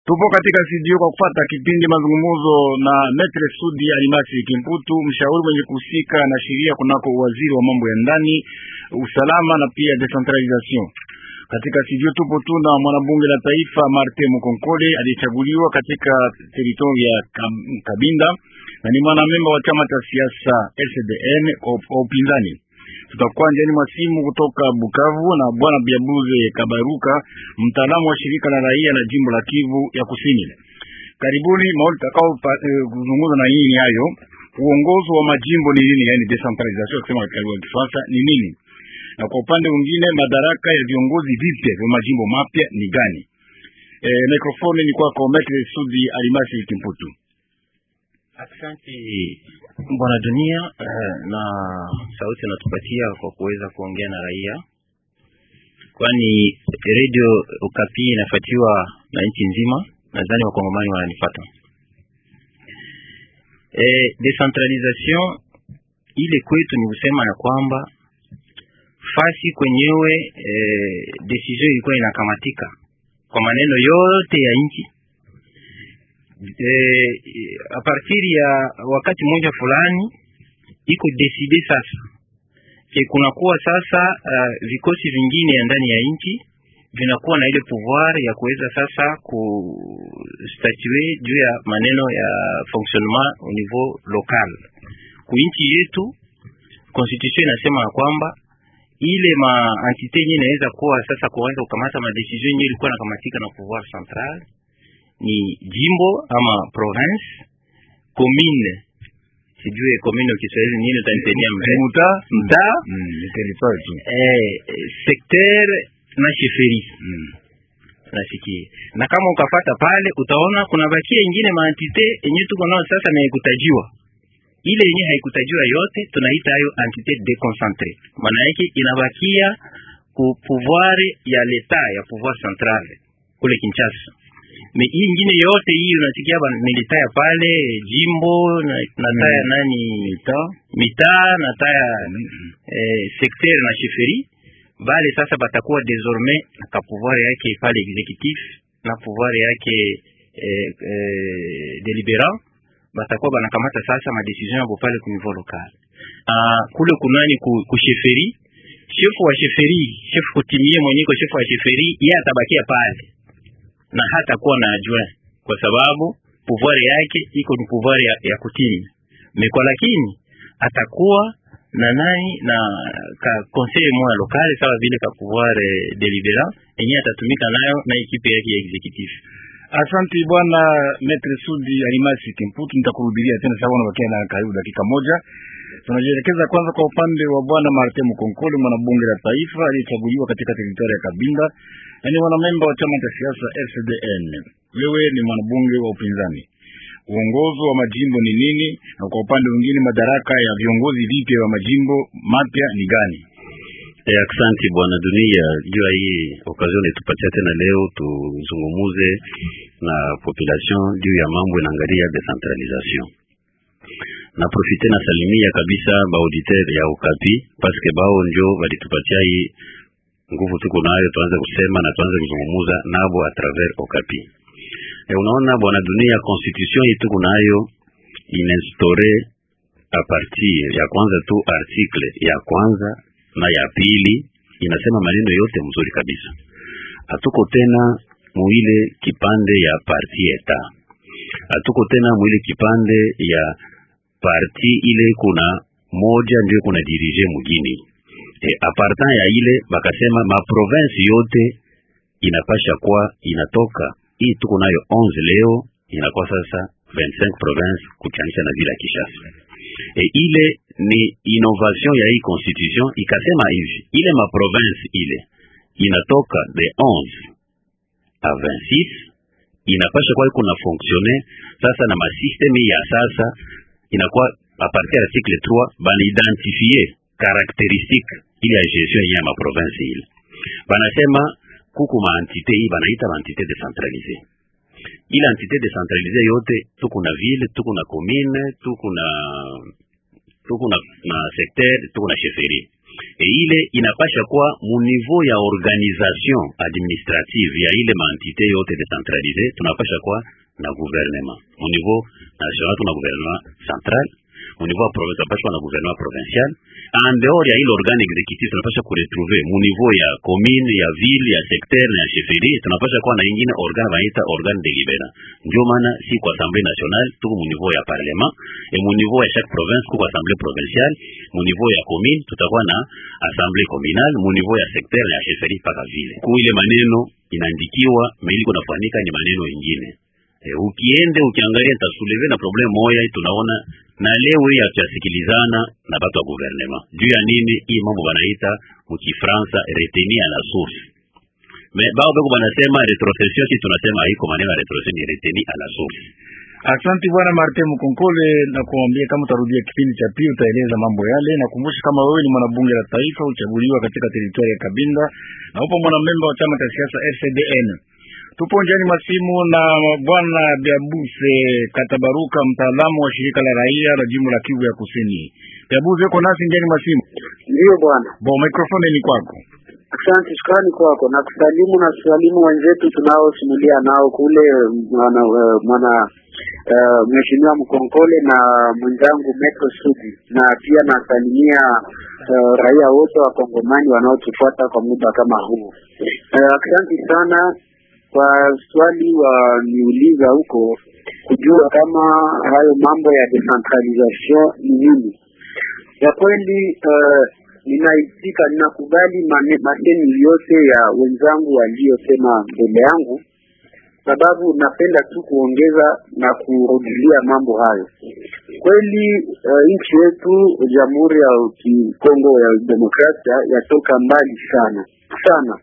Tupo katika studio kwa kufata kipindi mazungumzo na Metre Sudi Alimasi Kimputu, mshauri mwenye kuhusika na sheria kunako waziri wa mambo ya ndani, usalama na pia decentralization. Katika studio tupo tu na mwanabunge la taifa Martin Mukonkole aliyechaguliwa katika teritori ya Kabinda na ni mwanamemba wa chama cha siasa SDN kwa upinzani. Tutakuwa njiani mwa simu kutoka Bukavu na bwana Biabuze Kabaruka, mtaalamu wa shirika la raia la jimbo la Kivu ya Kusini. Karibuni. Maoni takao kuzungumza na yini hayo, uongozi wa majimbo ni nini, yani decentralization kusema katika lugha ya Kifaransa ni nini, na kwa upande mwingine madaraka ya viongozi vipya vya majimbo mapya ni gani? E, mikrofoni ni kwako Metre Sudi Alimasi Kimputu. Asante bwana dunia eh, na sauti natupatia kwa kuweza kuongea na raia, kwani radio Okapi inafuatiwa na nchi nzima. Nadhani wakongomani wananifata. Eh, decentralization ile kwetu ni kusema ya kwamba fasi kwenyewe eh, decision ilikuwa inakamatika kwa maneno yote ya nchi eh, a partir ya wakati mmoja fulani iko decide sasa ke kunakuwa sasa uh, vikosi vingine ya ndani ya nchi vinakuwa na ile pouvoir ya kuweza sasa kustatue juu ya maneno ya fonctionnement au niveau local. Ku nchi yetu constitution inasema ya kwamba ile ma entité yenyewe inaweza kuwa sasa kuanza kukamata ma decision yenyewe ilikuwa nakamatika na pouvoir central ni jimbo ama province, commune, sijue commune kwa Kiswahili nini, utanitenia Mta mtaa, mm, ni territoire tu. eh, secteur na sheferi Mm. nasikia. Na kama ukafata pale utaona kuna bakia ingine maantite yenyewe tuko nao sasa na ikutajiwa ile yenyewe haikutajiwa yote, tunaita hayo entité déconcentré. Maana yake inabakia ku pouvoir ya leta ya pouvoir central kule Kinshasa me hii ingine yote hii unasikia ba milita ya pale jimbo na, na taya nani Mita mitaa na taya eh, secteur na sheferi bale sasa batakuwa désormais na ka pouvoir yake pale exécutif na pouvoir yake eh, eh, délibérant batakuwa banakamata sasa ma décision yabo pale ku niveau local. Ah, kule kunani ku, ku sheferi shefu wa sheferi shefu kutimie mwenye ko shefu wa sheferi yeye atabakia pale na hata kuwa na adjoint kwa sababu pouvoir yake iko ni pouvoir ya, ya kutimi mekwa, lakini atakuwa na nani na ka conseil moya local sawa vile ka pouvoir eh, deliberant yenyewe atatumika nayo na ekipe yake ya executif. Asante bwana Metre Sudi Alimasi Kimputu, nitakurudilia tena sababu unabakia na karibu dakika moja. Tunajielekeza kwanza kwa upande wa bwana Martin Mukonkole, mwanabunge la taifa aliyechaguliwa katika teritoria ya Kabinda na ni mwanamemba wa chama cha siasa RCDN. Wewe ni mwanabunge wa upinzani, uongozi wa majimbo ni nini, na kwa upande mwingine madaraka ya viongozi vipya wa majimbo mapya ni gani? Eh, aksanti bwana dunia juu ya hii occasion itupatia tena leo tuzungumuze na population juu ya mambo inaangalia decentralisation. Na profite na salimia kabisa ba auditeur ya Okapi paske bao njo walitupatia hii nguvu tuko nayo, tuanze kusema na tuanze kuzungumuza nabo a travers Okapi. E, unaona bwana dunia, constitution hii tuko nayo inainstore a partir ya kwanza tu article ya kwanza na ya pili inasema maneno yote mzuri kabisa. Hatuko tena muile kipande ya parti eta, hatuko tena muile kipande ya parti ile kuna moja ndio kuna dirige mugini e, apartant ya ile bakasema ma province yote inapasha kwa inatoka hii tuko nayo 11 leo inakuwa sasa 25 province kuchanisha na vile ya Kishasa. E, ile ni innovation ya hii constitution ikasema hivi, ile ma province ile inatoka de 11 a 26 inapasha kwa kuna fonctionner sasa na masysteme ya sasa inakuwa a partir ya article 3 bana identifier caractéristique ile ya gestion ya ma province ile banasema kuku ma entité hii banaita ma entité décentralisée ile entité décentralisée yote tuko na ville tuko na commune tuko na tuko na, na secteur tuko na chefferie e ile inapasha kuwa mu niveau ya organisation administrative ya ile maentité yote decentralisé tunapasha kuwa na gouvernement mu niveau national tuna gouvernement central mu niveau ya province tunapasha kuwa na gouvernement provincial en dehors ya ile organe exécutif tunapasha kuretrouver mu niveau ya commune ya ville ya secteur na ya chefferie tunapasha kuwa na ingine organe wanaita organe délibérant ndio maana si kwa assemblée nationale tuko mu niveau ya parlement et mu niveau ya chaque province kuko assemblée provinciale mu niveau ya commune tutakuwa na assemblée communale mu niveau ya secteur na ya chefferie mpaka ville ku ile maneno inaandikiwa meliko nafanyika ni maneno ingine e, ukiende ukiangalia tasuleve na problem moya tunaona na leo hii hatuyasikilizana na batu wa gouvernement juu ya nini hii mambo banaita mukifransa reteni à la source me bao beko banasema retrocession si tunasema haiko maneno ya retrocession ni reteni à la source Asante bwana Martin Mkonkole, na kuambia kama utarudia kipindi cha pili utaeleza mambo yale. Nakumbusha kama wewe ni mwanabunge la taifa uchaguliwa katika teritoria ya Kabinda na upo mwanamemba wa chama cha siasa FCDN. Tupo njiani mwa simu na bwana Biabuse Katabaruka, mtaalamu wa shirika la raia la jimbo la Kivu ya Kusini. Biabuse, uko nasi njiani mwa simu? Ndiyo bwana. Bo, mikrofoni ni kwako. Asante, shukrani kwako na kusalimu na kusalimu wenzetu tunaosimulia nao kule mwana, uh, mwana uh, mheshimiwa Mkonkole na mwenzangu Metro Sudi, na pia nasalimia uh, raia wote wa Kongomani wanaotufuata kwa muda kama huu. Uh, asante sana kwa swali waniuliza huko kujua kama hayo mambo ya decentralisation ni nini. Ya kweli uh, ninaitika ninakubali masemi yote ya wenzangu waliosema mbele yangu, sababu napenda tu kuongeza na kurudilia mambo hayo. Kweli uh, nchi yetu Jamhuri ya Kongo ya Demokrasia yatoka mbali sana sana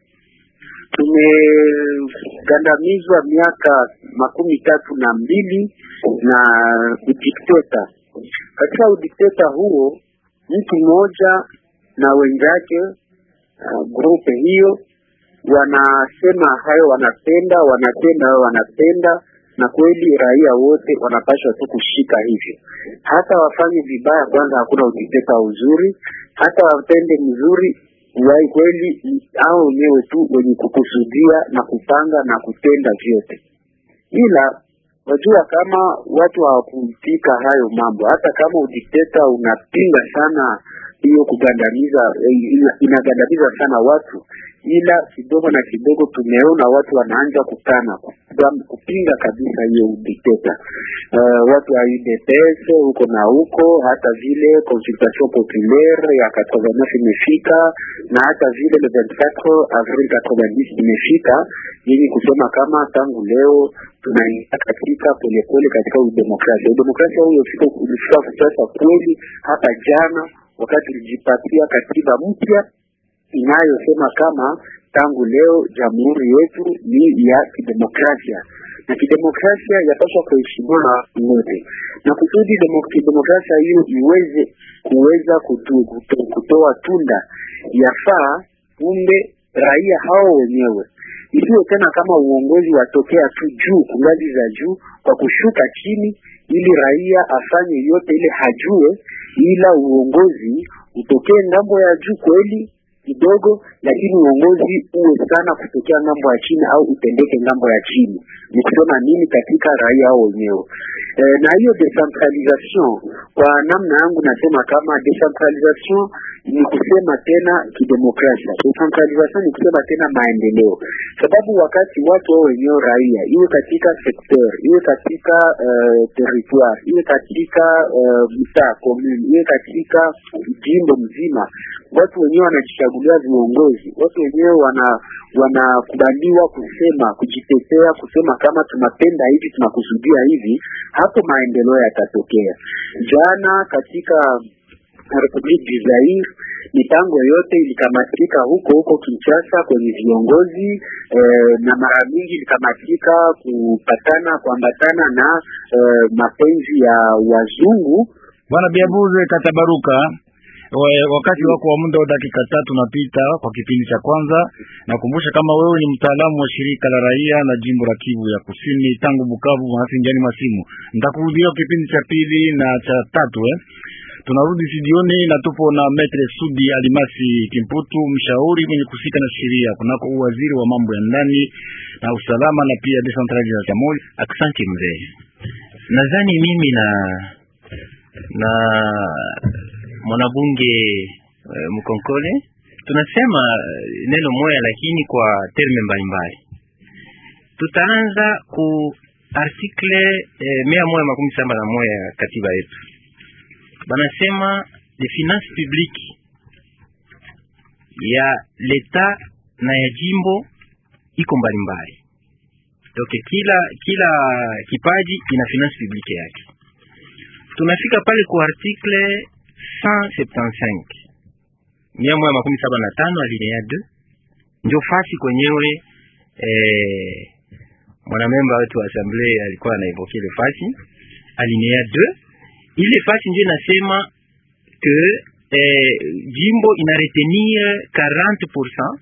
tumegandamizwa miaka makumi tatu na mbili na udikteta. Katika udikteta huo mtu mmoja na wenzake uh, grupe hiyo wanasema hayo wanapenda, wanapenda hayo wanapenda, na kweli raia wote wanapaswa tu kushika hivyo. Hata wafanye vibaya, kwanza hakuna udikteta uzuri, hata wapende mzuri wai kweli hao wenyewe tu wenye kukusudia na kupanga na kutenda vyote, ila wajua kama watu hawakupika hayo mambo. Hata kama udikteta unapinga sana hiyo kugandamiza, inagandamiza sana watu, ila kidogo na kidogo tumeona watu wanaanza kukana kupinga kabisa hiyo udikteta. Uh, watu wa UDPS huko na huko, hata vile consultation populaire ya 89 imefika na hata vile le 24 avril 90 imefika, yenye kusema kama tangu leo tunaingia katika polepole katika udemokrasia. Udemokrasia huyo ulifika sasa kweli hapa jana wakati tulijipatia katiba mpya inayosema kama tangu leo jamhuri yetu ni ya kidemokrasia na kidemokrasia yapaswa kuheshimiwa na watu wote, na kusudi kidemokrasia hiyo iweze kuweza kutu, kutu, kutoa tunda yafaa kumbe raia hao wenyewe, isiyo tena kama uongozi watokea tu juu ngazi za juu kwa kushuka chini, ili raia afanye yote ile hajue, ila uongozi utokee ngambo ya juu kweli kidogo, lakini uongozi uwe sana kutokea ngambo ya chini au utendeke ngambo ya chini. Ni kusema nini katika raia hao wenyewe e, na hiyo decentralisation, kwa namna yangu nasema kama decentralisation ni kusema tena kidemokrasia. Decentralisation ni kusema tena maendeleo, sababu wakati watu wao wenyewe raia, iwe katika secteur, iwe katika uh, territoire, iwe katika uh, mtaa commune, iwe katika jimbo mzima, watu wenyewe wanajichagulia viongozi, watu wenyewe wana wanakubaliwa kusema, kujitetea, kusema kama tunapenda hivi, tunakusudia hivi, hapo maendeleo yatatokea. Jana katika Republique du Zaire mipango yote ilikamatika huko huko Kinshasa kwenye viongozi eh, na mara mingi ilikamatika kupatana kuambatana na eh, mapenzi ya wazungu. Bwana Biabuze Katabaruka, wakati wako wa muda wa dakika tatu napita kwa kipindi cha kwanza. Nakumbusha kama wewe ni mtaalamu wa shirika la raia na jimbo la Kivu ya Kusini tangu Bukavu hasi njani masimu. Nitakurudia kipindi cha pili na cha tatu eh. Tunarudi studioni na tupo na Metre Sudi Alimasi Kimputu, mshauri mwenye kusika na sheria kunako uwaziri wa mambo ya ndani na usalama na pia decentralization. Asante mzee, nadhani mimi na na mwanabunge uh, Mkonkole tunasema neno moja, lakini kwa terme mbalimbali. Tutaanza ku artikle eh, mia moja makumi saba na moja ya katiba yetu, banasema les finances publiques ya leta na ya jimbo iko mbalimbali, donc kila kila kipaji ina finance publique yake. Tunafika pale ku artikle 175 mia moja makumi saba na tano alinea 2 ndio fasi kwenyewe eh, mwanamemba wetu wa assemblee alikuwa anaivoke ile fasi alinea 2 ile fasi ndio inasema que eh, jimbo ina retenir 40%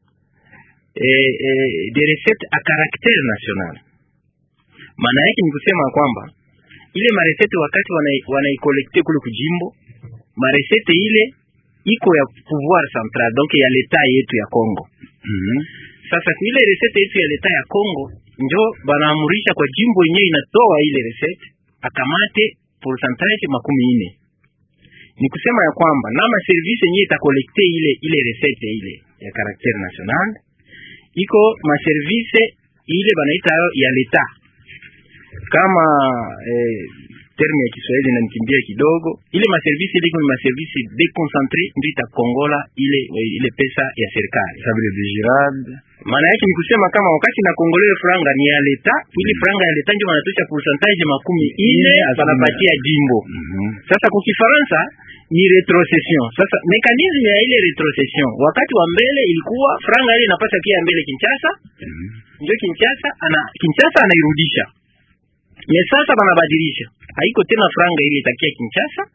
eh, eh, des recettes à caractère national. Maana yake ni kusema kwamba ile maresete wakati wanaikolekte wana kule kujimbo, maresete ile iko ya pouvoir central donc ya leta yetu ya Congo. mm -hmm. Sasa ile resete yetu ya leta ya Congo njo banaamurisha kwa jimbo yenyewe inatoa ile resete akamate pourcentage makumi ine. Ni kusema ya kwamba na maservice yenyewe itakolekte ile ile resete ile ya caractère national iko maservice ile banaita ya leta kama eh, terme ya Kiswahili inanikimbia kidogo. Ile maservice ile ni maservice deconcentre ndio itakongola ile ile pesa ya serikali sabile vigilade. Maana yake ni kusema kama wakati na kongolewe franga ni ya leta, ile franga ya leta ndio wanatosha pourcentage makumi ine banapatia jimbo. mm -hmm. Sasa kwa Kifaransa ni retrocession. Sasa mekanisme ya ile retrocession wakati wa mbele ilikuwa franga ile inapata pia mbele Kinshasa, mm -hmm. ndio Kinshasa ana Kinshasa anairudisha me sasa banabadilisha, haiko tena franga ile itakia Kinshasa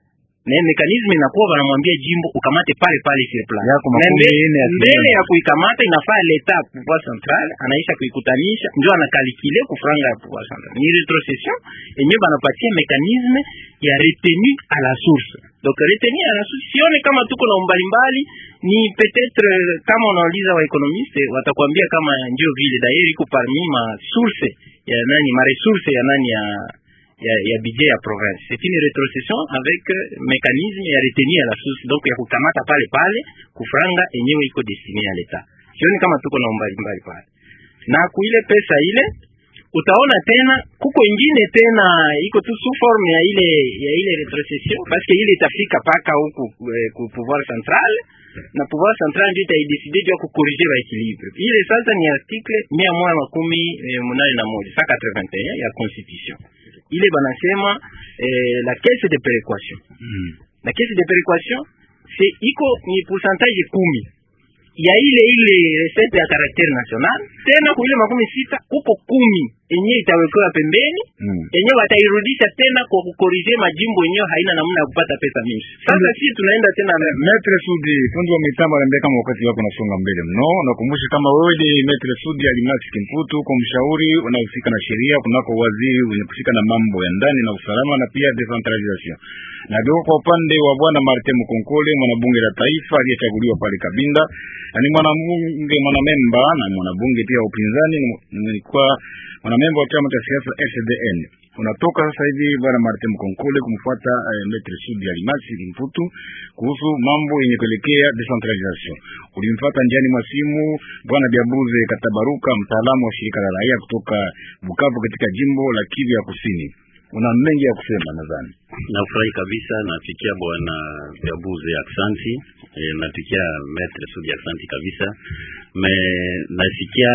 na mekanisme inakuwa banamwambia jimbo ukamate pale pale sur place yako makumi ine ya mbele ya kuikamata inafaa leta pouvoir central anaisha kuikutanisha, ndio anakalikile ku franga ya pouvoir central. Ni retrocession yenye banapatia mekanisme ya retenu à la source. Donc retenu à la source, sione kama tuko na umbali mbali, ni peut-être kama unauliza wa economiste watakwambia kama ndio vile dairi iko parmi ma source ya nani ma resource ya nani ya ya, ya budget ya province. C'est une retrocession avec uh, mécanisme ya retenu à la source, donc ya kukamata pale pale kufranga enyewe iko destiny ya leta. Sioni kama tuko na umbali mbali pale, na kuile pesa ile utaona tena kuko ingine tena iko tu sous forme ya ile ya ile retrocession parce que ile itafika paka huku eh, ku pouvoir central na pouvoir central ndio itaideside juu ya kukorige ba equilibre ile. Sasa ni article mia moja makumi eh, munane na moja sa 81 ya constitution ile banasema eh, la caisse de péréquation mm. la caisse de péréquation c'est iko ni pourcentage kumi ya ile ile recette ya caractère national, tena kuile makumi sita kuko kumi enye itawekewa pembeni mm. enye watairudisha tena kwa kukorije majimbo yenyewe haina namna ya kupata pesa mingi. Sasa si tunaenda tena Metre Sudi, fundi wa mitambo, anambia kama wakati wako unasonga mbele mno. Nakumbusha kama wewe ni Metre Sudi Alimasi Kimputu, kwa mshauri unahusika na sheria kunako waziri wenye kusika na mambo ya ndani na usalama na pia decentralization. Na geuka kwa upande wa bwana Martin Mkonkole, mwanabunge la taifa aliyechaguliwa pale Kabinda, na ni mwanabunge mwanamemba na mwanabunge pia upinzani, nilikuwa mwanamemba wa chama cha siasa SDN. Unatoka sasa hivi bwana Martin Mkonkole kumfuata eh, Metre Sudi Alimasi Kimputu kuhusu mambo yenye kuelekea decentralization. Ulimfuata njiani mwa simu bwana Biabuze Katabaruka, mtaalamu wa shirika la raia kutoka Bukavu katika jimbo la Kivu ya Kusini. Una mengi ya kusema nadhani. Nafurahi kabisa, nafikia bwana Biabuze aksanti, e, nafikia Metre Sudi aksanti kabisa. Me nasikia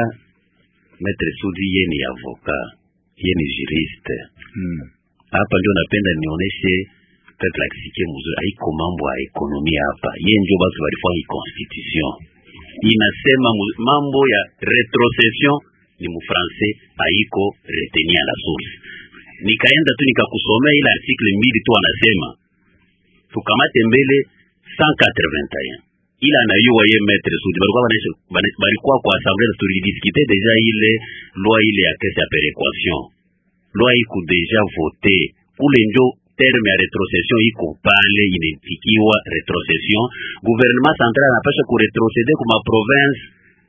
Metre Sudi ye ni avoka, ye ni juriste Hmm. hapa ndio napenda nionyeshe peut-être akisikie mzuri, haiko mambo ya ekonomia hapa. Ye ndio basi walifanya constitution inasema mu- mambo ya retrocession ni mufrancais, haiko retenir la source. Nikaenda tu nikakusomea ile article mbili tu, anasema tukamate mbele 181 ila anayua ye maître Sudi balikuwa banaishi bana- balikuwa kwa assemblée tulidiskute deja ile loi ile ya caisse ya péréquation loi iko deja voté kule njo terme ya retrocession iko pale inaitikiwa retrocession gouvernement central anapasha kuretrocede kuma province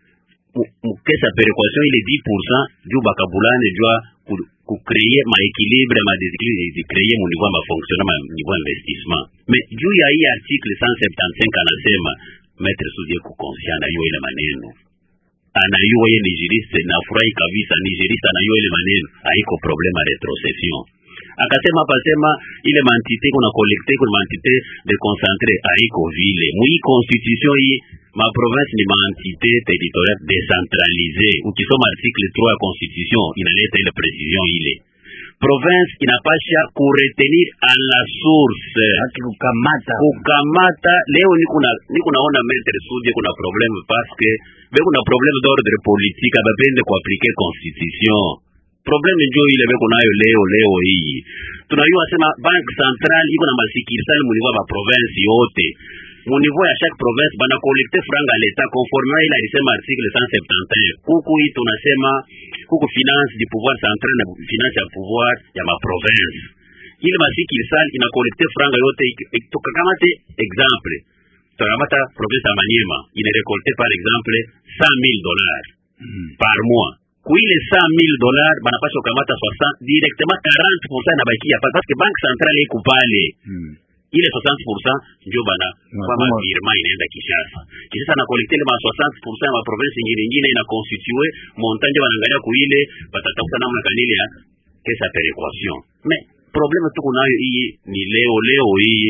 mukesa perequation ile 10% juu bakabulane jua kukreye maekilibre madesequilibre mu niveau ya mafonctionnement ma niveau ya investissement mais juu ya hii article 175 anasema maître sudie kukonsia na hiyo ile maneno anayua ye nigiriste nafurahi kabisa nigiriste anayua ile maneno haiko problema retrocession akasema pasema ile mantite kuna collecte kuna mantite de concentre haiko vile mwi constitution hii ma province ni maentité territoriale décentralisée ukisoma article 3 ya constitution inaleta ile precision ile province inapasha kuretenir a la source haki kukamata kukamata leo nikuna nikunaona maître sudie kuna problème parce que be kuna problème d'ordre politique abapende kuaplike constitution problème njo ile beko nayo leo leo hii tunajua sema banque centrale iko na masikirsali muniveau ya baprovince yote muniveau ya chaque province bana collecte franga leta conforme ile alisema article 171 huku hii tunasema huku finance du pouvoir central na finance ya pouvoir ya maprovince ile masikirsali ina collecte franga yote tukakamate exemple tukakamata province ya Maniema ina récolter par exemple 100000 dollars mm. par mois kuile 100000 dollars banapasha kukamata 60 directement 40% inabakia pale parce que banque centrale iko pale mm. ile 60% ndio bana Unasema- kama firma inaenda Kinshasa. Kinshasa na collecte ile ma 60% ya ma province nyingine nyingine ina constituer montant ndio wanaangalia kuile batatafuta namna kanili ya kesa perequation. Mais problème tuko nayo hii ni leo leo hii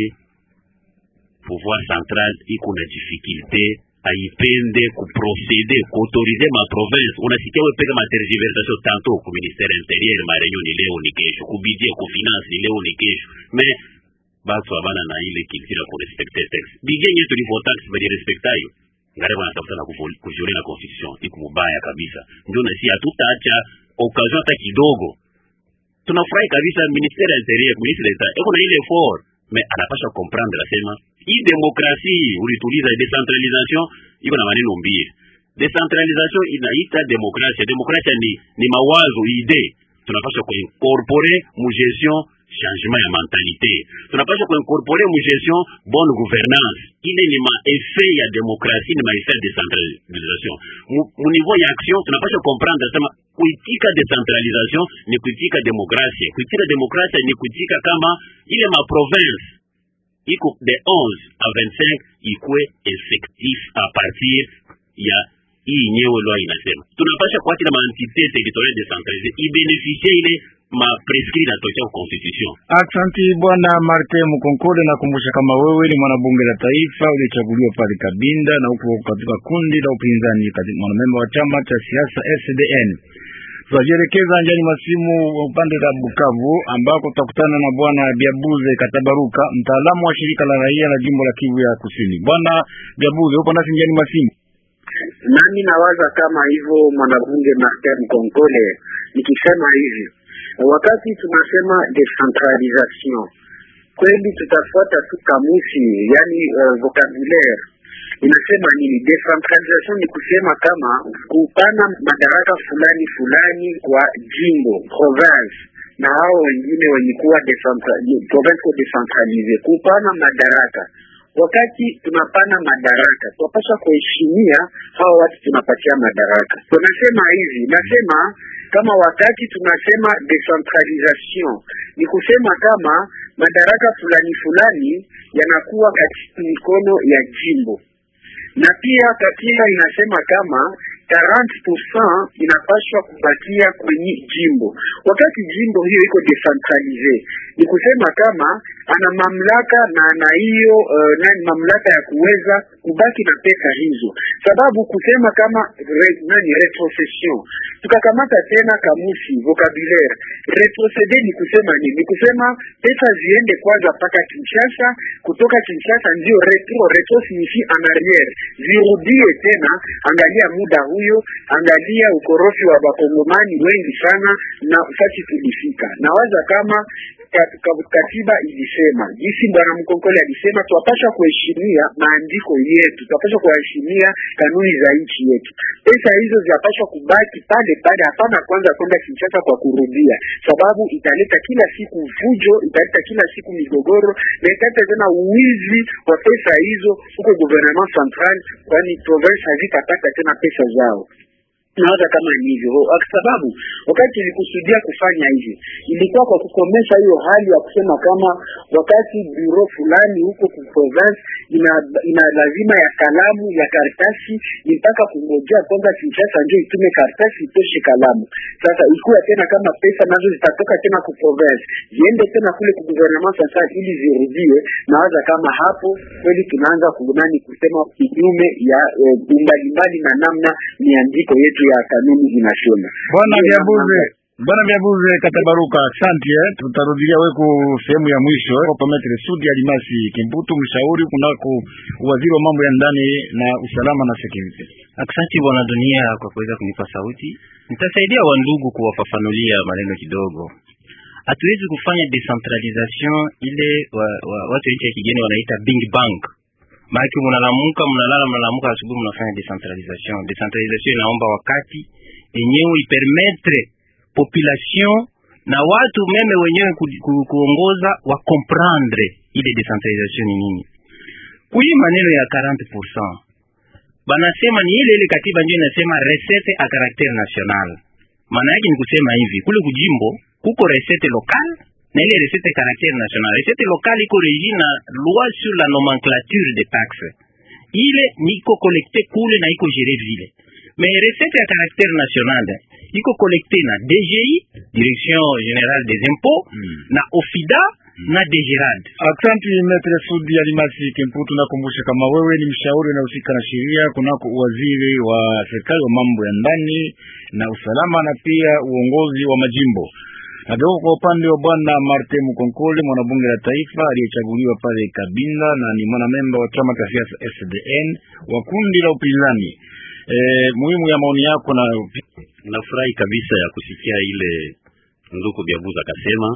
pouvoir central iko na difficulté aipende kuprocede kuautorize ma province unasikia we peka matergiversation tanto ku ministère intérieur ma réunion ni leo ni kesho ku budget ku finance ni leo ni kesho mais batu abana na ile culture ya kurespecte text budget yenyewe tulivyotax balirespecta hiyo ngare wanatafuta na kuvol- kuviole na constitution iko mubaya kabisa ndio na si hatutaacha occasion hata kidogo tunafurahi kabisa ministère ya intérieur ministre d'etat eko na ile effort mais anapasha comprendre asema hii demokrasi ulituliza decentralisation iko na maneno mbili decentralisation inaita demokrasia demokrasia ni, ni mawazo ide tunapasha kuincorpore mu gestion changement ya mentalité tunapasha kuincorpore mu gestion bonne gouvernance ile ni maeffet ya demokrasi ni maeffet ya decentralisation mu, mu niveau ya action tunapasha comprendre asema kuitika decentralisation ni kuitika demokrasia kuitika demokrasia ni kuitika kama ile ma province iko de 11 à 25 ikwe effectif à partir ya hii nyewe lwa inasema tunapasha kuacha na maentité territoriale décentralisée ibeneficie ile ma prescrit natokea kwa constitution Aksanti bwana Martin Mukonkole, nakumbusha kama wewe ni mwanabunge la taifa ulichaguliwa pale Kabinda na upo katika kundi la upinzani kati- mwanamemba wa chama cha siasa FCDN. Tunajielekeza njani masimu wa upande la Bukavu ambako tutakutana na bwana Biabuze Katabaruka, mtaalamu wa shirika la raia la jimbo la Kivu ya Kusini. Bwana Biabuze, upo nasi njani masimu? nami nawaza kama hivyo mwanabunge Martin Konkole, nikisema hivi wakati tunasema decentralisation kweli tutafuata tu kamusi, yani uh, vocabulaire inasema nini? Decentralisation ni kusema kama kupana madaraka fulani fulani kwa jimbo province na hao wengine wenye kuwa decentra- province ko decentralize, kupana madaraka wakati tunapana madaraka tunapaswa kuheshimia hao watu tunapatia madaraka. Tunasema hivi, nasema kama wakati tunasema decentralisation ni kusema kama madaraka fulani fulani yanakuwa katika mikono ya jimbo, na pia katiba inasema kama 40% inapaswa kubakia kwenye jimbo. Wakati jimbo hiyo iko decentralize, ni kusema kama ana mamlaka na ana hiyo uh, nani mamlaka ya kuweza kubaki na pesa hizo, sababu kusema kama re, nani retrocession, tukakamata tena kamusi vocabulaire retroceder ni kusema nini? Ni kusema pesa ziende kwanza mpaka Kinshasa, kutoka Kinshasa ndio retro. Retro signifie en arrière, zirudie tena. Angalia muda huyo, angalia ukorofi wa bakongomani wengi sana na fasi tulifika. Nawaza kama kat- kat- katiba ilisema jinsi bwana Mkonkole alisema, tunapaswa kuheshimia maandiko yetu, tunapaswa kuheshimia kanuni za nchi yetu. Pesa hizo zinapaswa kubaki pale pale, hapana kwanza kwenda Kinshasa kwa kurudia, sababu italeta kila siku fujo, italeta kila siku migogoro na italeta tena uwizi wa pesa hizo huko gouvernement central, kwani province hazitapata tena pesa zao nawaza kama ni hivyo kwa sababu wakati ilikusudia kufanya hivyo ilikuwa kwa kukomesha hiyo hali ya kusema kama wakati biro fulani huko ku province ina, ina lazima ya kalamu ya karatasi mpaka kungojea kwanza Kinshasa ndio itume karatasi itoshe kalamu. Sasa ikuwa tena kama pesa nazo zitatoka tena ku province ziende tena kule ku gouvernement central ili zirudie, nawaza kama hapo kweli tunaanza kunani kusema kinyume ya e, umbalimbali na namna miandiko yetu ya kanuni inasema. Bwana Ndiyo Vyabuze, namna- Bwana Vyabuze Katabaruka, asante. eh. Tutarudilia weku sehemu ya mwisho eh, kwa Metre Sudi Alimasi Kimputu, mshauri kunako waziri wa mambo ya ndani na usalama na security. Asante bwana dunia kwa kuweza kunipa sauti. Nitasaidia wandugu kuwafafanulia maneno kidogo. Hatuwezi kufanya decentralization ile wa, wa, watu nchi ya kigeni wanaita big bang. Maana mnalamuka mnalala mnalamuka asubuhi mnafanya decentralization. Decentralization inaomba wakati yenyewe ipermettre population na watu meme wenyewe ku, ku, kuongoza wa comprendre ile decentralization ni nini. Kuyi maneno ya 40% banasema ni ile ile katiba ndio inasema recette a caractère national. Maana yake ni kusema hivi, kule kujimbo kuko recette locale na ile recette caractère national. Recette locale iko régie na loi sur la nomenclature des taxes, ile niko collecté kule na iko géré vile. Mais recette ya caractère national iko collecté na DGI, direction générale des impôts, na OFIDA na DGRAD. Asante Metre Sudi Alimasi Kimputu, nakumbusha kama wewe ni mshauri unahusika na sheria kunako waziri wa serikali wa mambo ya ndani na usalama na pia uongozi wa majimbo. Nageuka kwa upande wa bwana Martin Mukonkole, mwanabunge la taifa aliyechaguliwa pale Kabinda na ni mwanamemba wa chama cha siasa SDN wa kundi la upinzani. E, muhimu ya maoni yako na Nafurahi kabisa ya kusikia ile ndugu Byabuza akasema,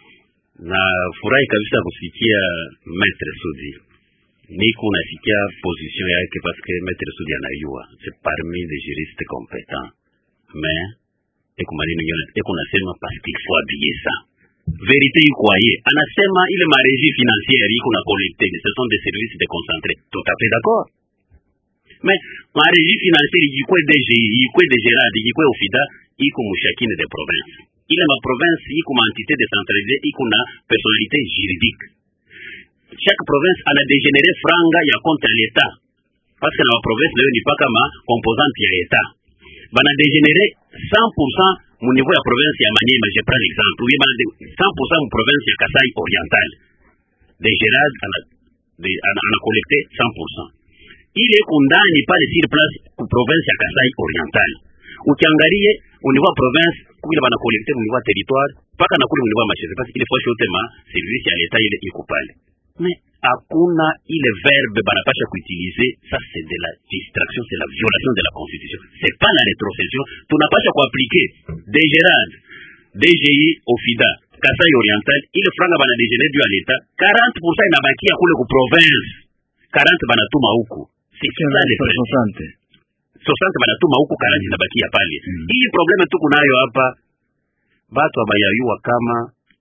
na furahi kabisa ya kusikia Maître Sudi niko nasikia position yake parce que Maître Sudi anayua c'est parmi les juristes compétents mais eko maneno nyona eko nasema parce qu'il faut habiller ça vérité iko aye anasema ile marégie financière iko na collecté ce sont des services déconcentrés tout à fait d'accord mais marégie financière ikikwe DGI ikikwe DGRAD ikikwe OFIDA iko mushakine de province ile ma province iko ma entité décentralisée iko na personnalité juridique chaque province ana dégénéré franga ya compte ya l'État parce que na ma province nayo ni paka ma composante ya État bana dégénéré 100% mu niveau ya province ya Maniema je prends l'exemple oui bana 100% mu province ya Kasai oriental DGRAD ana, de, ana, ana collecté 100% ile iko ndani pale sur place ku province ya Kasai Oriental. Ukiangalie au niveau ya province kule bana collecte au niveau ya territoire paka na kule au niveau ya mashirika parce ile fois yote ma service ya leta ile iko pale. Mais hakuna ile verbe banapasha kuutiliser ça c'est de la distraction c'est la violation de la constitution c'est pas la rétrocession tunapasha kuappliquer DGRAD DGI OFIDA Kasai Oriental ile franga bana dégénérer du à l'État 40% inabakia kule ku province 40 banatuma huku c'est ça le vrai Asante. 60 banatuma huku 40 inabakia pale hii probleme tuko nayo hapa batu abayayua kama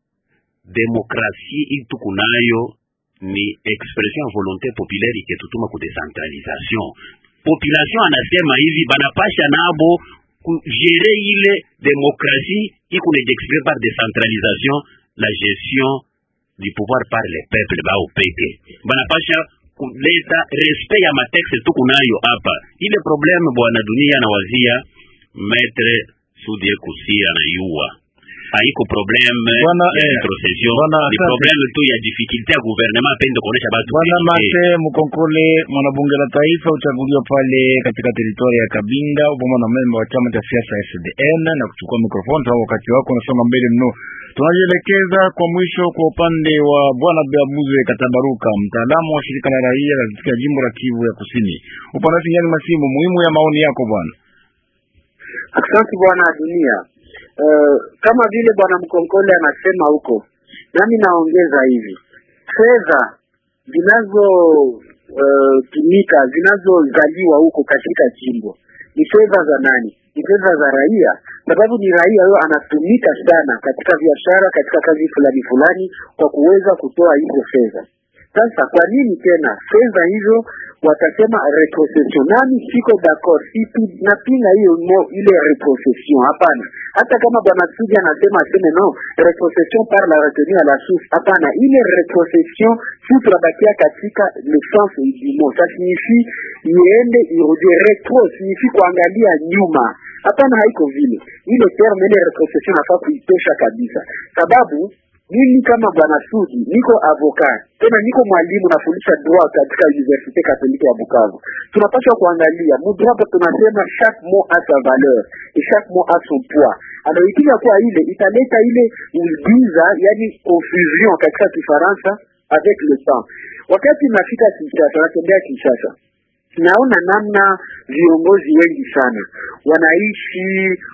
demokrasi hii tuko nayo ni expression ya volonté populaire iketutuma ku decentralisation population anasema hivi banapasha nabo kugere ile demokrasie iko ne d'exprimer par décentralisation la gestion du pouvoir par les peuples bao peke banapasha kuleta respect ya matexe tuko nayo hapa ile probleme bwana dunia anawazia maître sudie kusia na yua haiko probleme Bwana, ya eh, retrocession bwana, ni asante. probleme tu ya difficulté ya gouvernement apende kuonesha batu Bwana que- Mate Mukonkole, mwanabunge la taifa, uchaguliwa pale katika teritoria ya Kabinda, upo na memba wa chama cha siasa SDN na kuchukua mikrofoni tangu wakati wako unasonga mbele mno. Tunajielekeza kwa mwisho kwa upande wa bwana Beabuze Katabaruka, mtaalamu wa shirika la raia katika jimbo la Kivu ya Kusini. Upande sinyani masimu muhimu ya maoni yako bwana. Asante bwana dunia. Uh, kama vile bwana Mkonkole anasema huko nami naongeza hivi, fedha zinazotumika uh, zinazozaliwa huko katika jimbo ni fedha za nani? Ni fedha za raia, sababu ni raia huyo anatumika sana katika biashara, katika kazi fulani fulani, kwa kuweza kutoa hizo fedha. Sasa kwa nini tena fedha hizo watasema retrocession? Nami siko d'accord, sipi napinga hiyo mo ile retrocession. Hapana, hata kama bwana Suja anasema aseme no retrocession par la retenue à la source, hapana, ile retrocession si tunabakia katika le sens du mot, ça signifie iende irudie. Retro signifie kuangalia nyuma, hapana, haiko vile. Ile terme ile retrocession nafaa kuitosha kabisa, sababu mimi kama bwana Sudi niko avocat tena niko mwalimu nafundisha droit katika Universite Katolike ya Bukavu. Tunapaswa kuangalia mudroit, tunasema chaque mot a sa valeur et chaque mot a son poids. Anaoipiga kwa ile italeta ile ugiza, yani confusion katika Kifaransa avec le temps. Wakati nafika Kinshasa, natembea Kinshasa, naona namna viongozi wengi sana wanaishi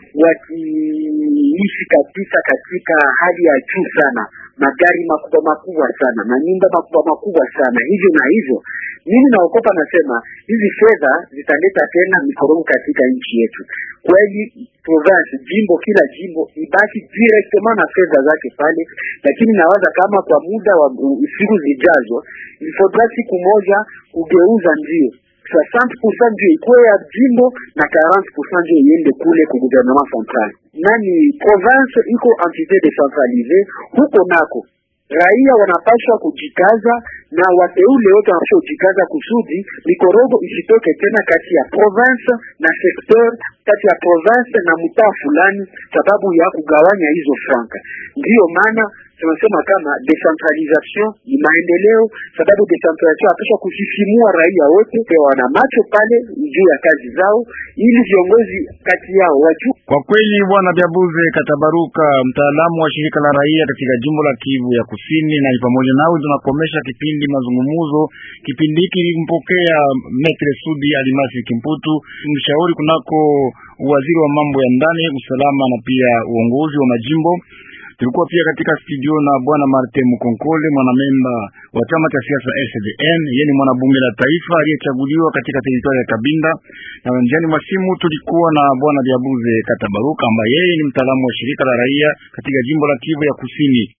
wakiishi kabisa katika hali ya juu sana, magari makubwa makubwa sana, manyumba makubwa makubwa sana, hivyo na hivyo. Mimi naokopa, nasema hizi fedha zitaleta tena mikorogo katika nchi yetu. Kweli province, jimbo, kila jimbo ibaki directement na fedha zake pale, lakini nawaza kama kwa muda wa siku zijazo, ilifodra siku moja kugeuza ndio 60% ndio ikuwe ya jimbo na 40% ndio iende kule ku gouvernement central. Nani province iko entité decentralisée, huko nako raia wanapaswa kujikaza na wateule wote wanapaswa kujikaza kusudi mikorogo isitoke tena kati ya province na secteur, kati ya province na mtaa fulani, sababu ya kugawanya hizo franka. Ndiyo maana tunasema kama decentralisation ni maendeleo, sababu decentralisation apaswa kusisimua raia wote wana macho pale juu ya kazi zao, ili viongozi kati yao wajue. Kwa kweli, bwana Byabuze Katabaruka, mtaalamu wa shirika la raia katika jimbo la Kivu ya Kusini, na pamoja nawe tunakomesha kipindi mazungumuzo. Kipindi hiki ilimpokea Metre Sudi Alimasi Kimputu, mshauri kunako waziri wa mambo ya ndani, usalama na pia uongozi wa majimbo. Tulikuwa pia katika studio na bwana Martin Mukonkole, mwanamemba wa chama cha siasa SDN. Yeye ni mwanabunge la taifa aliyechaguliwa katika teritoria ya Kabinda, na njiani mwa simu tulikuwa na bwana Diabuze Katabaruka ambaye yeye ni mtaalamu wa shirika la raia katika jimbo la Kivu ya Kusini.